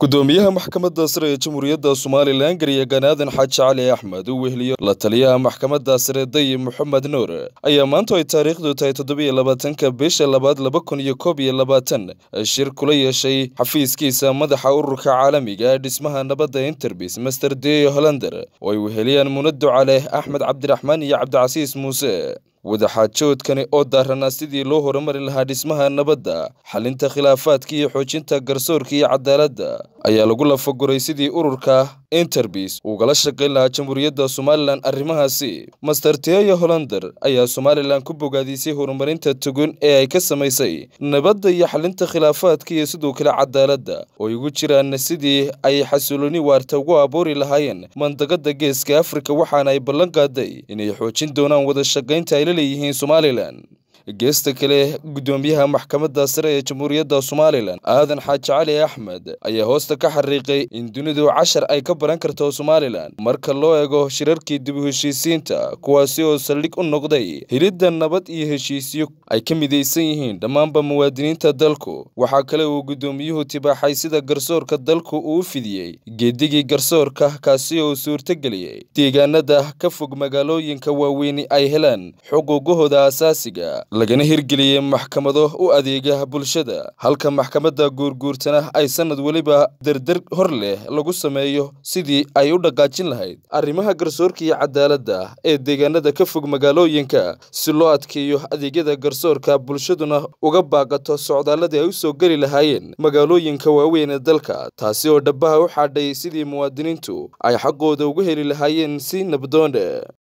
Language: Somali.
gudoomiyaha maxkamadda sare ee jamhuuriyadda somalilan garyaqaan aadan xaaji cali axmed uu weheliyo la taliyaha maxkamadda sare dayib moxamed nuur ayaa maanta ay taariikhdu tahay toddobiyo labaatanka bisha labaad laba kun iyo koob iyo labaatan shir kula yeeshay xafiiskiisa madaxa ururka caalamiga ee dhismaha nabadda interbis master deo hollander oo ay weheliyaan munado caleh axmed cabdiraxmaan iyo cabdicasiis muuse wadaxaajoodkani oo daaranaa sidii loo horumari lahaa dhismaha nabadda xalinta khilaafaadka iyo xoojinta garsoorka iyo cadaaladda ayaa lagu lafaguray sidii ururka interbis ugala shaqayn lahaa jamhuuriyadda somalilan arrimahaasi master teya hollander ayaa somalilan ku bogaadisay horumarinta tugun ee ay ka samaysay nabadda iyo xalinta khilaafaadka iyo sidoo kale cadaaladda oo igu jiraan sidii ay xasulooni waarta ugu abuuri lahaayeen mandaqada geeska afrika waxaana ay ballan qaaday inay xoojin doonaan wada shaqaynta ay la leeyihiin somalilan geesta kale gudoomiyaha maxkamadda sare ee jamhuuriyadda somalilan aadan xaaji cali axmed ayaa hoosta ka xariiqay in dunidu cashar ay ka baran karto somalilan marka loo eego shirarkii dib u heshiisiinta kuwaasi oo saldhig u noqday helidda nabad iyo heshiisyo ay ka midaysan yihiin dhammaanba muwaadiniinta dalku waxaa kale uu gudoomiyuhu tibaaxay sida garsoorka dalku uu u fidiyey geedigii garsoorka kaasi oo suurtageliyey deegaanada ka fog magaalooyinka waaweyni ay helaan xuquuqahooda asaasiga lagana hirgeliyey maxkamado u adeega bulshada halka maxkamadda guurguurtana ay sanad weliba derdar hor leh lagu sameeyo sidii ay u dhaqaajin lahayd arrimaha garsoorka iyo cadaaladda ee deegaanada ka fog magaalooyinka si loo adkeeyo adeegyada garsoorka bulshaduna uga baaqato socdaaladii ay u soo geli lahaayeen magaalooyinka waaweyn ee dalka taasi oo dhabaha u xaadhay sidii muwaadiniintu ay xaqooda ugu heli lahaayeen si nabdoone